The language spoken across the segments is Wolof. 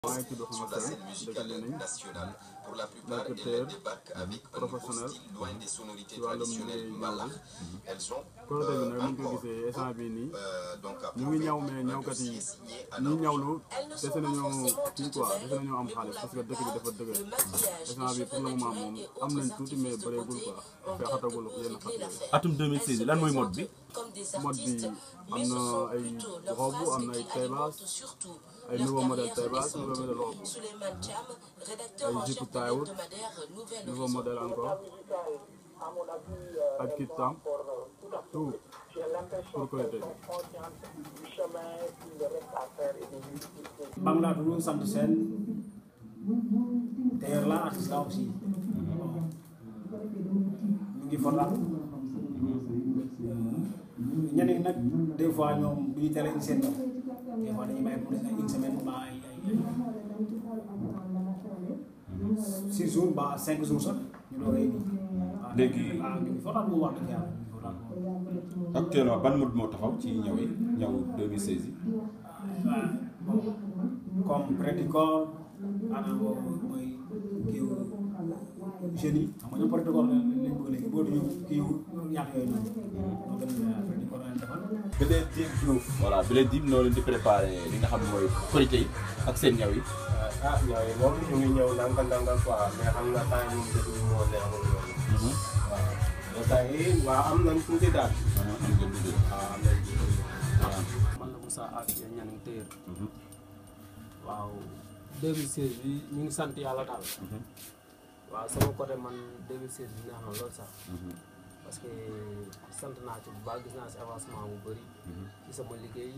maa ngi tudd Xama Sène dëkk Lening nekk tailleur professionnel ci wàllum liggéey ñaw bi Korité bi nag ni ñu ko gisee instant bii nii ñu ngi ñaw mais ñawkat yi ñi ñawlu dese nañoo kii quoi dese nañoo am xaalis parce que dëkk bi dafa dëgër instant bi pour le moment moom am nañ tuuti mais bëreegul quoi fe xatagul yenn xat yooyu atum 2016 bi lan mooy mode bi mode bi am na ay robe am na ay taille basse ay nouveau modèle taille basse nouveau modèle robe ay jupe taille haute nouveau modèle encore ak kit tam tout pour Korité bi maa ngi laa tudd sant seen tailleur la artiste la aussi ñu ngi fotal ñeneen ñi nag des fois ñoom du ñu teel a indi seen ñoom des fois dañuy may mu des ay une semaine ba ay ay ay six jours ba cinq jours sax ñu doog a indi. Léegi- waaw ñu ngi fotal bu wax dëgg yàlla ñu ngi fotal moom. actuellement ban mode moo taxaw ci ñaw yi ñaw 2016 yi waaw comme prédicor maanaam mooy kii jeunes yi xam nga ñoom prédicor lañ lañ bëgg léegi boo ñu kii ñax yooyu noonu moo gën a prédicor lañ defal Blé Dim Diouf voilà Blé Dim noo leen di préparé li nga xam ne mooy Korité yi ak seen ñaw yi ah ñooy moom ñu ngi ñëw ndànk ndànk quoi mais xam nga temps yi moom dëkk bi moo neexul noonu waaw mais temps yi waaw am nañ tuuti daal maanaam am ngeen duggee waaw am nañ tuuti man la Moussa Afia Niang téer waaw 2016 bi ñu ngi sant yàlla daal waaw sama côté man 2016 bi neex na lool sax parce que sant naa ci bu baax gis naa si avancement bu bëri ci sama liggéey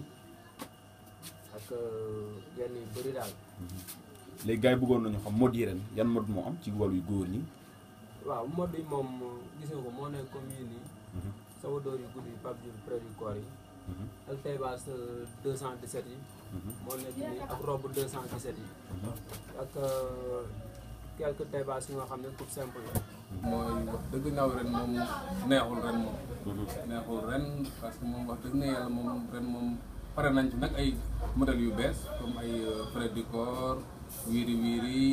ak yenn yu bëri daal léegi gars yi bëggoon nañu xam mode yi ren yan mode moo am ci wàllu góor ñi waaw mode yi moom gis nga ko moo nekk comme yii nii sama dóor yu gudd yi Pape Diouf près du corps yi ak taille basse 217 yi moo nekk nii ak robe 217 yi ak quelques taille basse yi nga xam ne coupe simple la mooy wax dëgg ñaw ren moom neexul ren moom neexul ren parce que moom wax dëgg na yàlla moom ren moom pare nañ ci nag ay modèles yu bees comme ay près du corps wiiri wiiri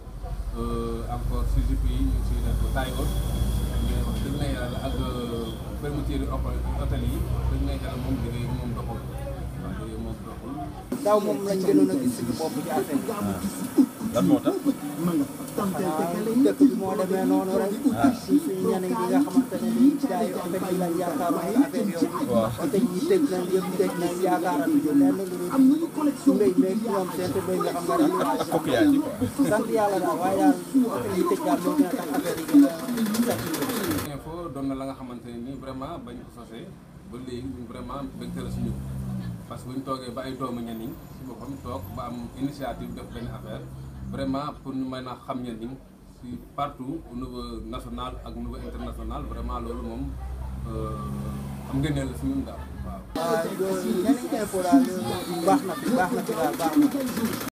encore si jupe yi ñu ngi siy def taille haute mais wax dëgg na yàlla ak fermeture hôtel yi wax dëgg na yàlla moom liggéey bi moom doxul waaw liggéey moom doxul daaw moom lañ gënoon a gis suñu bopp ci affaire bi lan moo tax xanaa dëkk bi moo demee noonu rek suñ suñu ñeneen ñi nga xamante ne ni jaay affaire yi lañ yaakaar ay affaire yooyu oto yi tëj nañ yëpp tëj nañ yaakaaratu ñu lenn lu dul su ngay meeg ñoom seen te bëy nga xam nga rek ak coquillage yi quoi sant yàlla daal waaye daal oto yi tëj daal moo gën a tax affaire yi gën a saturé info doon na la nga xamante ne nii vraiment bañ ko sosee ba léegi ñun vraiment mbégte la suñu parce que bu ñu toogee ba ay doomu ñenn si boppam toog ba am initiative def benn affaire vraiment pour ñu mën a xam ñenn ñi si partout au niveau national ak au niveau international vraiment loolu moom am ngeen la si ñun daal waaw. waaw ñeneen info daal baax na fi baax na fi daal baax na